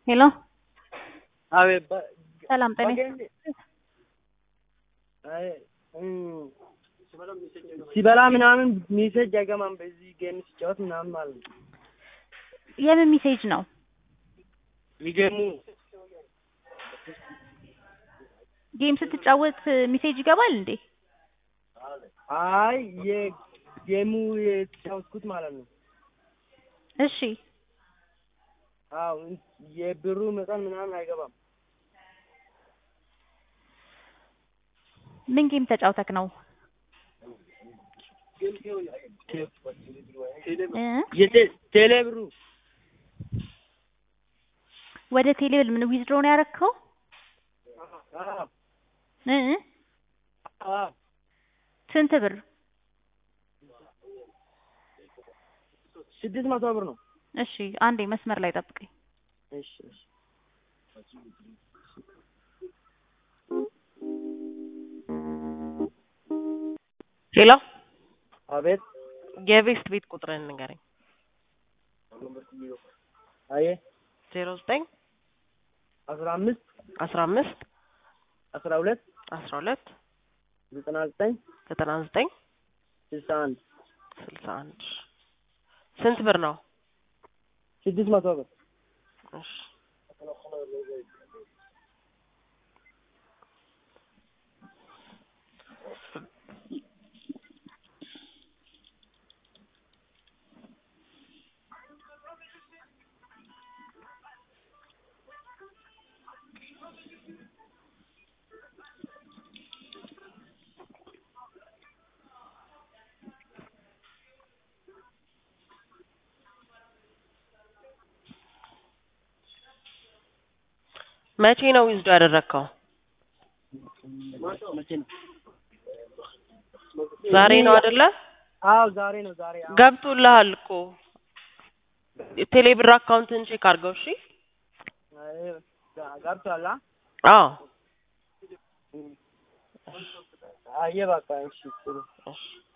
ሄሎ አቤት በ- ሰላም ጤና በገንድ- አይ እም፣ ሲበላ ምናምን ሜሴጅ አይገባም። በዚህ ጌም ሲጫወት ምናምን ማለት ነው። የምን ሜሴጅ ነው? የጌሙ ጌም ስትጫወት ሜሴጅ ይገባል እንዴ? አይ የጌሙ የተጫወትኩት ማለት ነው። እሺ አዎ የብሩ መጠን ምናምን አይገባም። ምን ጌም ተጫውተክ ነው? እ? የቴ- ቴሌ ብሩ ወደ ቴሌብል ምን ዊዝድሮ ነው ያረከው? አዎ እ? አዎ ስንት ብር? ስድስት መቶ ብር ነው። እሺ አንዴ መስመር ላይ ጠብቀኝ። እሺ እሺ ሄሎ አቤት የቤስት ቤት ቁጥርን ንገረኝ። አየ ዜሮ ዘጠኝ አስራ አምስት አስራ አምስት አስራ ሁለት አስራ ሁለት ዘጠና ዘጠኝ ዘጠና ዘጠኝ ስልሳ አንድ ስልሳ አንድ ስንት ብር ነው? ስድስት መቶ ብር እሺ መቼ ነው ዊዝዶ ያደረግከው? መቼ ነው? ዛሬ ነው አይደለ? አዎ ዛሬ ነው ዛሬ አዎ። ገብቶልሃል እኮ ቴሌብር አካውንትን ቼክ አድርገው። እሺ አይ ጋ- ገብቷል አ? አዎ አየ በቃ እሺ ጥሩ እሺ